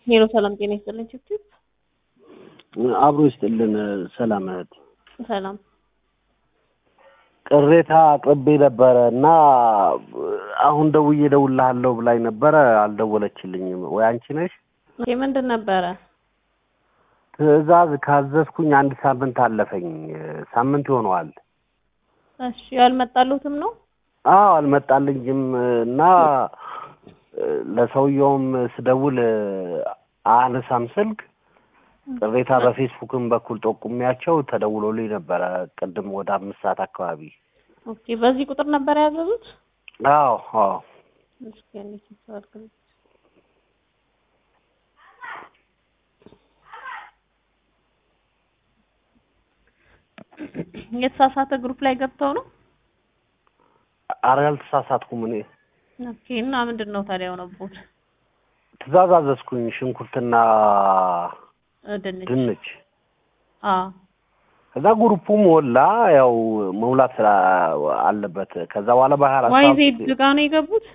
ሄሎ ሰላም ጤና ይስጥልን ችብችብ አብሮ ይስጥልን። ሰላም እህት፣ ሰላም ቅሬታ አቅርቤ ነበረ እና አሁን ደውዬ እደውልልሃለሁ ብላኝ ነበረ። አልደወለችልኝም። ወይ አንቺ ነሽ? ኦኬ ምንድን ነበረ? ትዕዛዝ ካዘዝኩኝ አንድ ሳምንት አለፈኝ። ሳምንት ይሆነዋል። እሺ ያልመጣሉትም ነው? አዎ አልመጣልኝም እና ለሰውየውም ስደውል አነሳም ስልክ ቅሬታ በፌስቡክም በኩል ጠቁሚያቸው ተደውሎልኝ ነበረ ቅድም ወደ አምስት ሰዓት አካባቢ። ኦኬ በዚህ ቁጥር ነበር ያዘዙት? አዎ አዎ እስኪ እንዴት ይሰራል? የተሳሳተ ግሩፕ ላይ ገብተው ነው? ኧረ ያልተሳሳትኩም እኔ ኦኬ እና ምንድን ነው ታዲያ የሆነቦት? ትዕዛዝ አዘዝኩኝ ሽንኩርትና ድንች ድንች አዎ ከዛ ግሩፑ ሞላ። ያው መሙላት ስላ አለበት። ከዛ በኋላ በሀያ አራት ዋይ ሰዓት ዜድ ጋ ነው የገቡት?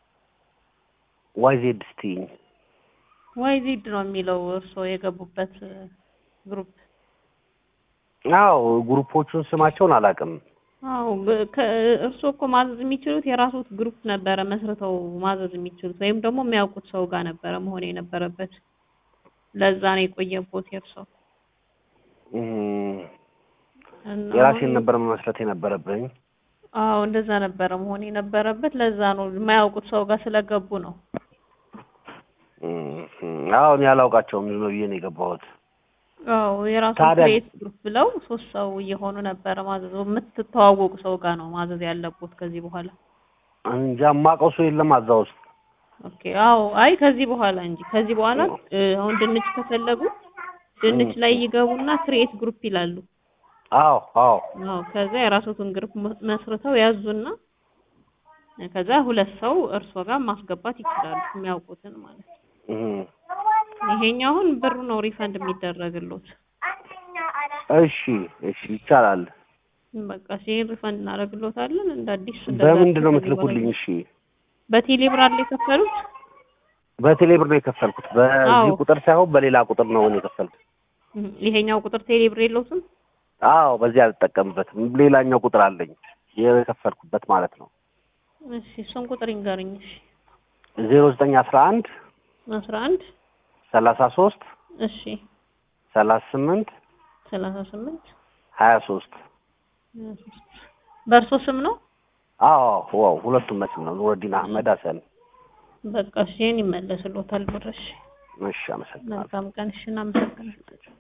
ዋይ ዜድ ስትይኝ ዋይ ዜድ ነው የሚለው እርስዎ የገቡበት ግሩፕ? አዎ ግሩፖቹን ስማቸውን አላውቅም። አዎ በ- ከ- እርስዎ እኮ ማዘዝ የሚችሉት የራስዎት ግሩፕ ነበረ መስርተው ማዘዝ የሚችሉት ወይም ደግሞ የሚያውቁት ሰው ጋር ነበረ መሆን የነበረበት። ለዛ ነው የቆየቦት የእርስዎ። እም፣ እና የራሴን አሁን- ነበር መመስረት የነበረብኝ። አዎ እንደዛ ነበረ መሆን የነበረበት። ለዛ ነው የማያውቁት ሰው ጋር ስለገቡ ነው። እም፣ አዎ እኔ አላውቃቸውም ዝም ብዬ ነው የገባሁት። አዎ የራሱ ታዲያ- ክሬት ግሩፕ ብለው ሶስት ሰው እየሆኑ ነበረ ማዘዝ። የምትተዋወቁ ሰው ጋር ነው ማዘዝ ያለቦት ከዚህ በኋላ። እንጃ የማውቀው ሰው የለም እዛ ውስጥ። ኦኬ አዎ አይ ከዚህ በኋላ እንጂ ከዚህ በኋላ እ፣ አሁን ድንች ከፈለጉ ድንች ላይ ይገቡና ክሬት ግሩፕ ይላሉ። አዎ አዎ አዎ ከዛ የራስዎትን ግሩፕ መ- መስርተው ያዙና ከዛ ሁለት ሰው እርሶ ጋር ማስገባት ይችላሉ የሚያውቁትን ማለት ነው። እም፣ ይሄኛው አሁን ብሩ ነው ሪፈንድ የሚደረግሎት። እሺ እሺ ይቻላል። በቃ ሲሄን ሪፈንድ እናደርግሎታለን እንደ አዲስ እንደዛ በምንድን ነው ከዚህ የምትልኩልኝ? በኋላ- እሺ በቴሌ ብር አይደል የከፈሉት? በቴሌ ብር ነው የከፈልኩት። በዚህ አዎ። ቁጥር ሳይሆን በሌላ ቁጥር ነው እኔ የከፈልኩት። እም፣ ይሄኛው ቁጥር ቴሌ ብር የለውትም? አዎ በዚህ አልጠቀምበትም። ሌላኛው ቁጥር አለኝ የከፈልኩበት ማለት ነው። እሺ እሱን ቁጥር ይንገሩኝ። እሺ ዜሮ ዘጠኝ አስራ አንድ አስራ አንድ ሰላሳ ሶስት እሺ ሰላሳ ስምንት ሰላሳ ስምንት ሀያ ሶስት በእርሶ ስም ነው? አዎ ዋው ሁለቱም መስም ነው። ኑረዲን አህመድ ሀሰን። በቃ እሺ ይሄን ይመለስሎታል ብር። እሺ እሺ አመሰግናለሁ። መልካም ቀን። እሺ እናመሰግናለን።